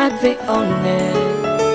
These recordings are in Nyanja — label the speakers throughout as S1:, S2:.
S1: Madzi on it.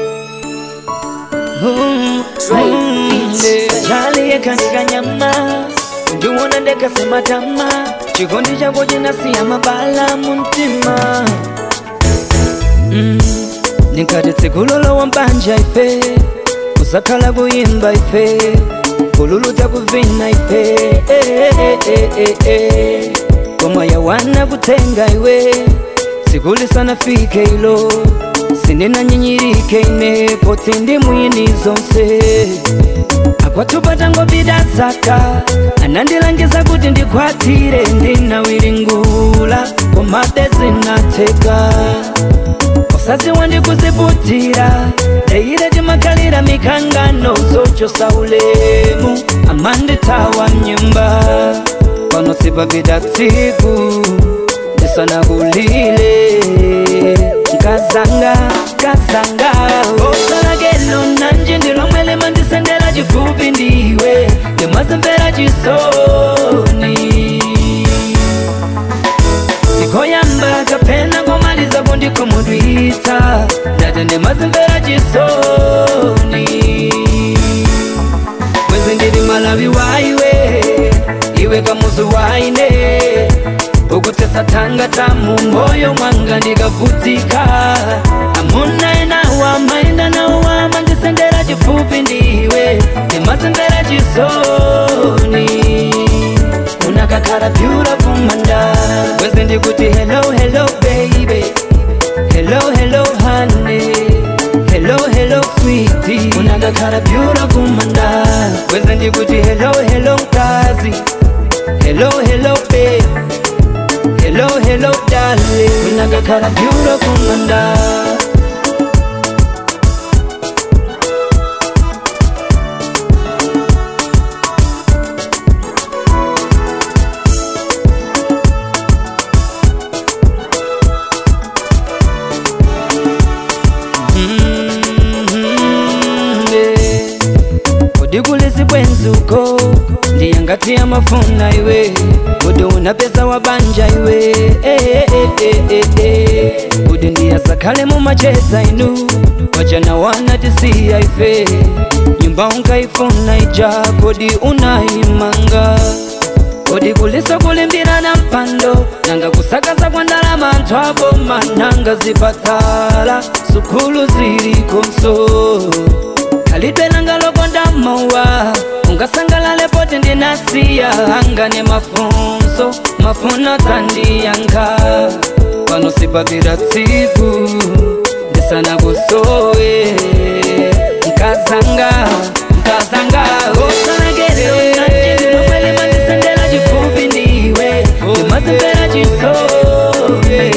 S2: chali yekanikanyama ndiwona ndekasema tama chikondi chako chinasiya mabala muntima Mm, nikati tsikulolo wambanja ife kusakhala kuyimba ife kululudza kuvina ife eh, eh, eh, eh, eh. koma yawana kutenga iwe sikulisana fike ilo sindinanyinyirike ine poti ndi mwini zonse akwatupata ngobida zaka anandilangiza kuti ndikwatire ndinawiringula komabe zinateka osaziwa ndikuziputira deire timakhalira mikangano zochosa ulemu amanditawa mnyumba pano sipapita tsiku ndisanakulile nkazanga nkazanga osalakelo nanje ndilomwele mandisendera chifupi ndiwe ndimwazembera chisoni sikoyamba kapena komaliza kundikomudwitsa ndati ndimazembera chisoni mwezi ndili malawi waiwe iwe kamuzu waine ukutesa tanga tamu moyo mwanga ndikavutika amuna enawa maenda nawa mandisendera chifupi ndiwe ndimazembera chisoni unakakhala beautiful manda mwezi ndikuti hello hello baby hello hello honey hello hello sweetie unakakhala beautiful manda mwezi ndikuti hello hello mkazi hello hello baby hello hello darling unakakhala beautiful manda udikulisi bwenzuko ndiyangati amafuna iwe udi una pesa wabanja iwe Eh, eh, eh, eh, eh. udi ndiyasakhale mumacheza inu wachana wana tisiya ife nyumba unkaifuna ija kodi unaimanga kodi kulisa kulimbirana mpando nanga kusakaza kwa ndalama anthu aboma nanga zipatala sukulu zilikonso khalidwe langa lokonda mawa ungasangalale poti ndinasiya anga ne mafunso mafuno tandiyankha pano sipapira tsiku ndisana kusowe nkazanga nkazanga osalekere nanjindilomwele mandisendera chifupi ndiwe ndimazembera chisoni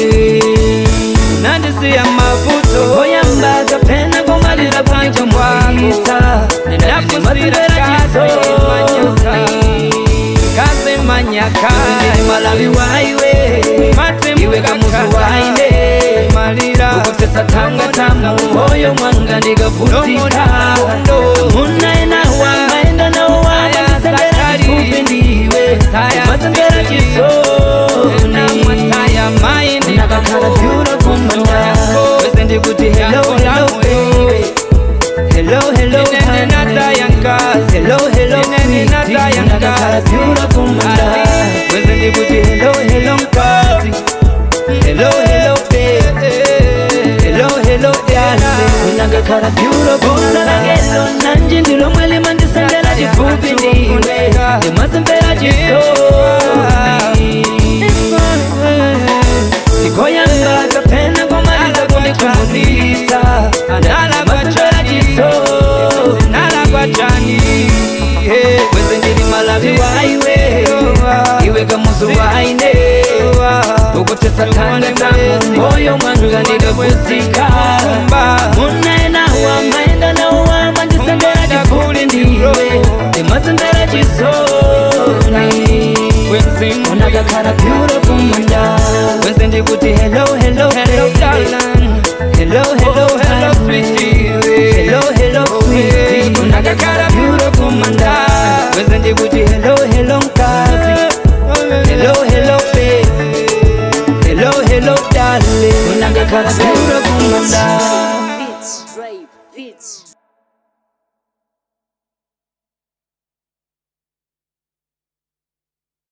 S2: nandisiya mavuto oyamba kapena komaliza bwanja mwakita ndinafusira chisoni kaze manyaka malawi waiwe iwe kamuzu waine malira ukutesa tanga tamu moyo mwanga ndikavutika munaenawa maenda nawa mandisendera chifupi ndiwe mazembera chisoni nakakhala beautiful manda wese ndikuti hello hello baby hello hello honey. hello hello sweetie nakakhala beautiful manda wese ndikuti hello hello mkazi hello hello baby hello hello darling nakakhala beautiful salangelo nanje ndilomwele mandisendera chifupi ndiwe ndimazembera chisoni sikoyanga kapena komaliza kundikumudisa nalagwachora chisoni nalagwachani weze ndili malavi waiwe iwe kamuzu waine ukutesa tanga tamu moyo mwanga ndikavutika munaenawa maenda nawa mandisendera chifupi ndiwe ndimazembera chisoni unakakhala beautiful manda wese ndikuti hello hello hello darling hello hello hello sweetie hello hello sweetie unakakhala beautiful manda wese ndikuti hello hello mkazi hello hello baby hello hello darling unangakhala beautiful manda
S1: Beats, Dre, Beats.